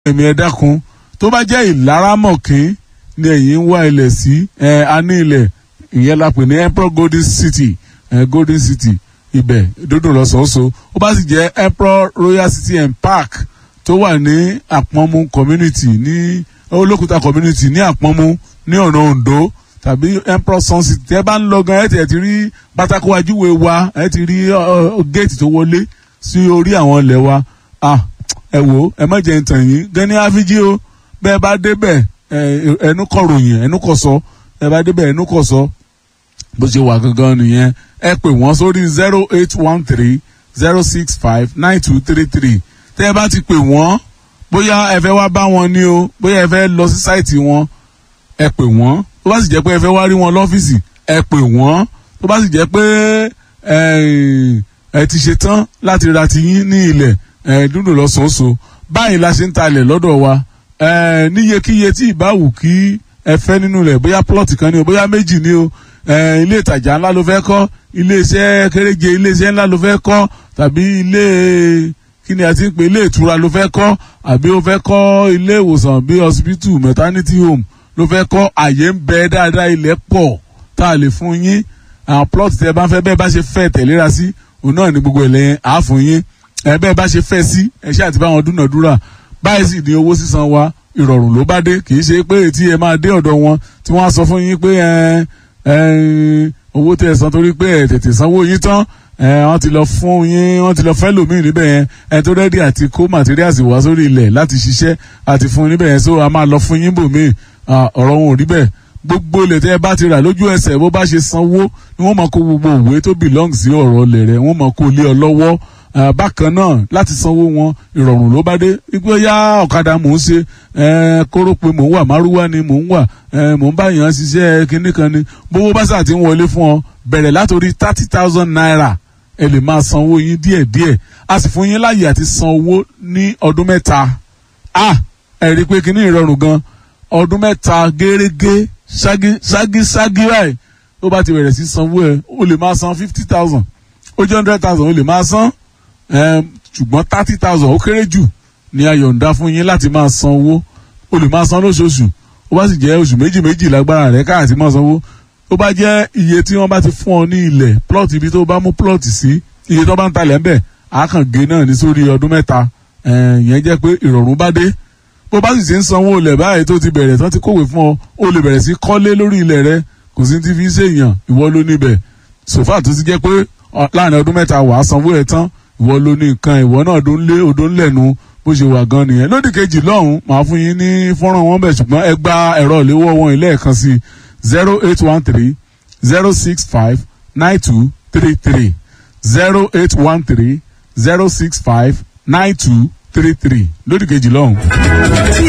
ẹ̀mí ẹ dákun tó bá jẹ́ ìlaramọ̀kín ni ẹ̀yin ń wá ilẹ̀ sí ẹ̀ a ní ilẹ̀ ìyẹn la pè ní emperor golden city ẹ̀ golden city ibẹ̀ dódò lọ́sọ̀ọ́sọ ó bá sì jẹ́ emperor royal city and park tó wà ní àpọ́nmú community ní olókùúta community ní àpọ́nmú ní ọ̀nà ondo tàbí emperor sun city tẹ́ bá ń lọ gan ẹ̀ tẹ̀ ti rí pátákó ajúwe wa ẹ̀ ti rí géètì tó wọlé sí orí àwọn ilẹ̀ wa ah ẹ wò ẹ má jẹ́ ntàn yín gani afiji o bẹ́ẹ̀ bá débẹ̀ ẹnu kọ ròyìn ẹnu kọ sọ ẹ bá débẹ̀ ẹnu kọ sọ bó ṣe wà gangan nìyẹn ẹ pè wọ́n sórí zero eight one three zero six five nine two three three tẹ́ ẹ bá ti pè wọ́n bóyá ẹ fẹ́ wá bá wọn ní o bóyá ẹ fẹ́ lọ sí sáìtì wọn ẹ pè wọ́n tó bá sì jẹ́ pé ẹ fẹ́ wá rí wọn lọ́fíìsì ẹ pè wọ́n tó bá sì jẹ́ pé ẹ ti ṣe tán láti ra tiyín ní ilẹ̀ dúdú lọ́sọ̀ọ́sọ báyìí la ṣe ń talẹ̀ lọ́dọ̀ wa níyekíye tí ìbáwù kí ẹ fẹ́ nínú rẹ̀ bóyá plọ̀tì kan ni o bóyá méjì ni o ilé ìtajà ńlá ló fẹ́ kọ́ ilé iṣẹ́ kéréje ilé iṣẹ́ ńlá ló fẹ́ kọ́ tàbí ilé kí ni a ti ń pè ilé ìtura ló fẹ́ kọ́ àbí o fẹ́ kọ́ ilé ìwòsàn bí hospital maternity home ló fẹ́ kọ́ àyè ń bẹ dáadáa ilẹ̀ pọ̀ tá a lè fún yín àwọn plọ̀tì tẹ bá ń fẹ́ bẹ́ẹ̀ bá ṣe fẹ́ tẹ̀léra sí òun náà ní gbogbo ìlẹ̀ àá fún yín ẹ bẹ́ẹ̀ bá ṣe fẹ́ sí ẹ ṣáà ti bá wọn dúnàdúrà báyìí sì ní owó sísan wa ìrọ̀rùn ló bá dé kì í ṣe pé tí ẹ máa dé ọ̀dọ̀ wọn tí wọ́n á sọ fún yín pé owó tẹ̀ san torí pé ẹ tètè sanwó yín tán wọ́n ti lọ fún yín wọ́n ti lọ fẹ́ lòmíì níbẹ̀ yẹn ẹ tó rẹ́dí àti kó materials wá sórí ilẹ̀ láti ṣiṣẹ́ àti fún níbẹ̀ yẹn so a máa lọ fún yín bòmíì ọ̀rọ̀ wọn ò rí bẹ́ẹ̀ gbogbo ilẹ̀ tẹ́ ẹ bá ti rà lójú ẹsẹ̀ bó bá ṣe sanwó ni wọ́n máa kó gbogbo òwe tó belong sí ọ̀rọ̀ ilẹ̀ rẹ̀ wọ́n máa kó lé ọ lọ́wọ́ bákan náà láti sanwó wọn ìrọ̀rùn ló bá dé wípé yá ọ̀kadà mò ń ṣe kóró pé mò ń wà márúwá ni mò ń wà mò ń bá yàn ṣiṣẹ́ kinní kan ni bówó bá sà ti ń wọlé fún ọ bẹ̀rẹ̀ látòrí thirty thousand naira ẹ lè máa sanwó yín díẹ̀díẹ̀ a sì fún yín láàyè àti san owó ní ọdún mẹ́ta a ẹ rí i pé kinní ìrọ̀rùn gan ọdún mẹ́ta gẹ́rẹ́gẹ́ ṣági ṣági ṣági báyìí tó bá ti bẹ̀rẹ̀ sí sanwó ẹ o lè máa san fifty thousand ó jẹ́ hundred thousand o lè máa san ṣùgbọ́n thirty thousand ó kéré jù ní ayọ̀ǹda fún yín láti máa san owó o lè máa san lóṣooṣù ó bá sì jẹ́ oṣù méjì méjì lágbára rẹ̀ káàtì máa sanwó ó bá jẹ́ iye tí wọ́n bá ti fún ọ ní ilẹ̀ plot ibi tó bá mú plot sí iye tó bá ń talẹ̀ ń bẹ̀ àkàngé náà ní sórí ọdún mẹ́ta ìyẹn jẹ́ pé ìrọ̀rùn bá dé bó bá sì ti ń sanwó ilẹ̀ báyìí tó ti bẹ̀rẹ̀ tán ti kówè fún ọ ó lè bẹ̀rẹ̀ sí kọ́lé lórí ilẹ̀ rẹ kò sí ti fi ṣèyàn ìwọ ló níbẹ̀ sòfà tó ti jẹ́ pé láàrin ọdún mẹ́ta wàá sanwó ẹ̀ tán ìwọ ló ní nǹkan ìwọ náà ló ń lé odò ń lẹ̀nu bó ṣe wà gan nìyẹn lódì kejì lọ́hùn màá fún yín ní fọ́nrán wọn bẹ̀ ṣùgbọ́n ẹ gba ẹ̀rọ ìléwọ́ wọn ilé ẹ̀kan sí zero eight one three zero six five nine two three three zero eight one three zero six five nine two three three lódì kejì lọ́hùn. tí